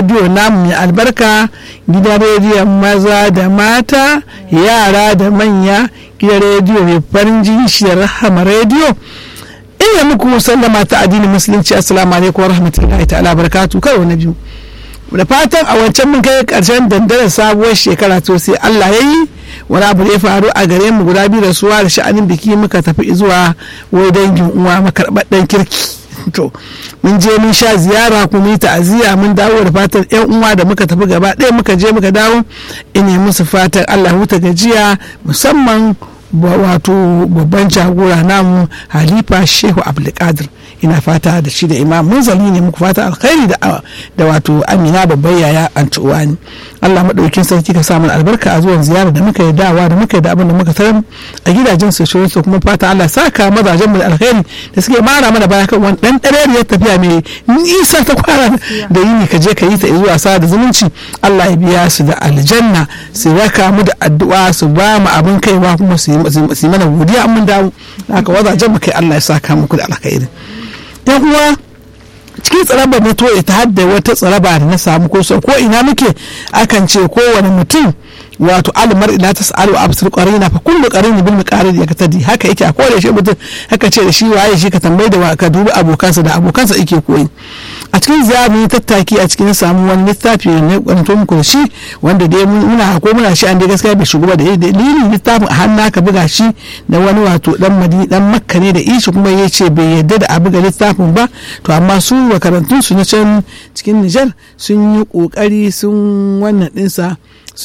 rediyo namu mai albarka gidan rediyon maza da mata yara da manya gidan rediyo mai farin jini shi rahama rediyo ina muku sallama ta addinin musulunci assalamu alaikum wa rahmatullahi ta'ala barakatu karo na biyu da fatan a wancan mun kai karshen dandaren sabuwar shekara to sai Allah ya yi wani abu da ya faru a gare mu guda biyu da suwa da sha'anin biki muka tafi zuwa wai dangin uwa makarɓaɗɗen kirki to mun je mun sha ziyara kuma yi ta'aziyya mun dawo da fatan yan uwa da muka tafi gaba ɗaya muka je muka dawo ina musu fatan Allah huta gajiya musamman wato babban jagora namu halifa shehu abdulkadir ina fata da shi da imam munzali ne muku fata alkhairi da da wato amina babban yaya antuwani Allah madaukin sarki ka samu albarka a zuwan ziyara da muka yi dawa da muka yi da abin da muka tarar a gidajen su shirin su kuma fata Allah saka mazajen mu da alkhairi da suke mara mana baya kan wani dan ya tafiya mai nisa ta kwara da yini ka je ka yi ta zuwa sa da zumunci Allah ya biya su da aljanna su raka mu da addu'a su ba mu abin kaiwa kuma su yi mana godiya mun dawo haka wazajen mu kai Allah ya saka muku da alkhairi yan uwa cikin tsaraba na to ta hadda wata tsaraba da na samu ko ko ina muke akan ce kowane mutum wato almar ila ta sa'alu absir qarina fa kullu qarin bil miqarid ya katadi haka yake a kowane shi mutum haka ce da shi waye shi ka tambayi da ka dubi abokansa da abokansa yake koyi a cikin ziyara tattaki a cikin samu wani littafi ne kwanto muku da shi wanda dai muna ko muna shi an dai gaskiya bai shigo ba da dalilin littafin a hannu ka buga shi da wani wato dan madini dan makka ne da ishi kuma ya ce bai yadda da a buga littafin ba to amma su makarantun su na can cikin Nijar sun yi kokari sun wannan dinsa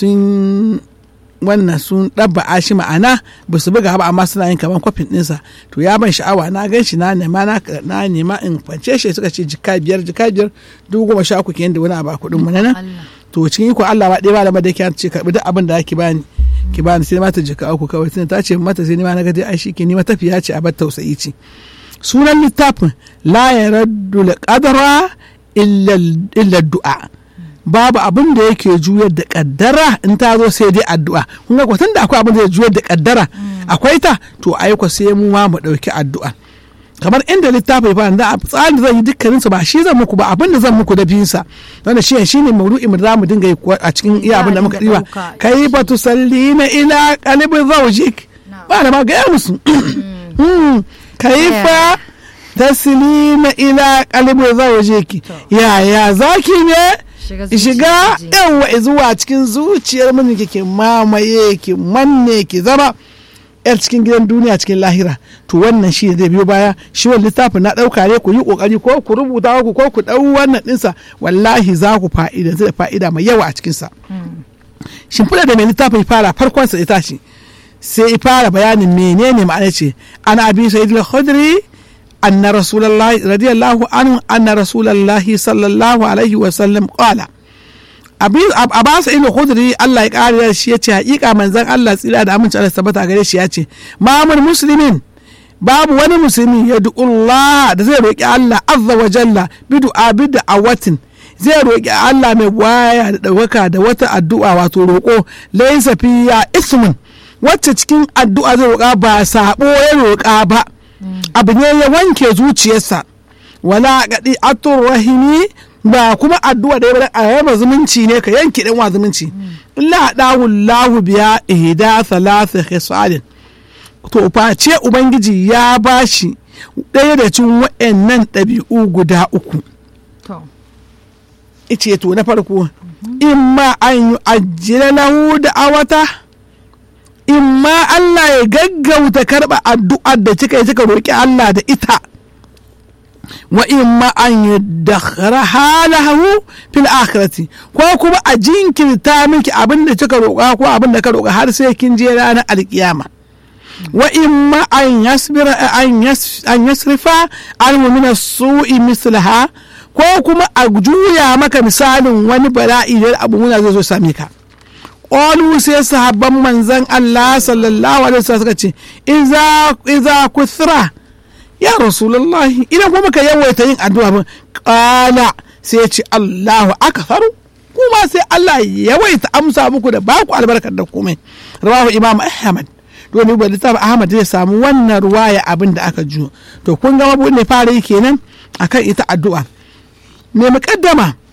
sun wannan sun ɗabba shi ma'ana ba su buga ba amma suna yin kamar kwafin ɗinsa to ya ban sha'awa na gan shi na nema na nema in kwance shi suka ce jika biyar jika biyar dubu goma sha uku kenan da wani abu a kuɗin mu nan to cikin iko Allah ba ɗaya ba da da ke ce karɓi duk abin da ake bani ki bani sai mata jika uku kawai tunda ta ce mata sai ni ma na ga dai ai shi ke ni matafiya ce a bar tausayi ce sunan littafin la yaraddu qadra illa du'a babu abin da yake juyar da kaddara in ta zo sai dai addu'a kun ga kwatan da akwai abin da ya juyar da kaddara akwai ta to aiko sai mu ma mu dauki addu'a kamar inda littafi fa da tsarin da zan yi dukkanin su ba shi zan muku ba abin da zan muku da biyun sa wanda shi shine maudu'in da zamu dinga yi a cikin iya abin da muka diba kai ba tu sallina ila qalbi zawjik ba da ma ga musu kaifa taslima ila qalbi zawjiki yaya zaki ne shiga yawa zuwa cikin zuciyar mini ke mamaye ki manne ki zama yar cikin gidan duniya cikin lahira to wannan shi zai biyo baya shi wani littafin na ɗauka ne ku yi ƙoƙari ko ku rubuta ku ko ku ɗau wannan ɗinsa wallahi za ku fa'ida da fa'ida mai yawa a cikinsa shimfiɗa da mai littafin fara farkonsa ita ce sai fara bayanin menene ma'ana ce ana abi sa'id al-khudri أن رسول الله رضي الله عنه أن رسول الله صلى الله عليه وسلم قال Abbas ibn Khudri Allah ya kare shi yace hakika manzon Allah tsira da aminci Allah tabbata gare shi yace ma'amul muslimin babu wani musulmi ya Allah da zai roki Allah azza wa jalla bi du'a bi da'awatin zai roki Allah mai waya da ɗaukaka da wata addu'a wato roƙo laysa fiya ismun wacce cikin addu'a zai roƙa ba sabo ya roƙa ba abu ne ya wanke zuciyarsa wala gadi atur rahimi ba kuma addu'a da ya a yaba zumunci ne ka yanke dan wa zumunci illa dahu lahu biya ihda thalatha khisalin to face ubangiji ya bashi ɗaya da cikin wa'annan ɗabi'u guda uku ice to na farko in ma an yi ajiyar lahu da awata in ma Allah ya gaggauta karɓa addu'ar da kika yi kika roƙi Allah da ita wa in ma an yi dakhara halahu fil akhirati ko kuma a jinkirta miki abin da kika roƙa ko abin da ka roƙa har sai kin je ranar alkiyama wa in ma an yasbira an yasrifa an min su'i mislaha ko kuma a juya maka misalin wani bala'i da abu muna zai zo same ka ƙolu sai sahabban manzan Allah sallallahu alaihi wasallam suka ce iza kuthra ya rasulullah idan kuma ka yawaita yin addu'a ba qala sai ce Allahu akbar kuma sai Allah yawaita amsa muku da baku albarkar da komai rawahu imam ahmad domin ba littafin ahmad zai samu wannan ruwaya abin da aka ju to kun ga mabu ne fara yi kenan akan ita addu'a me muƙaddama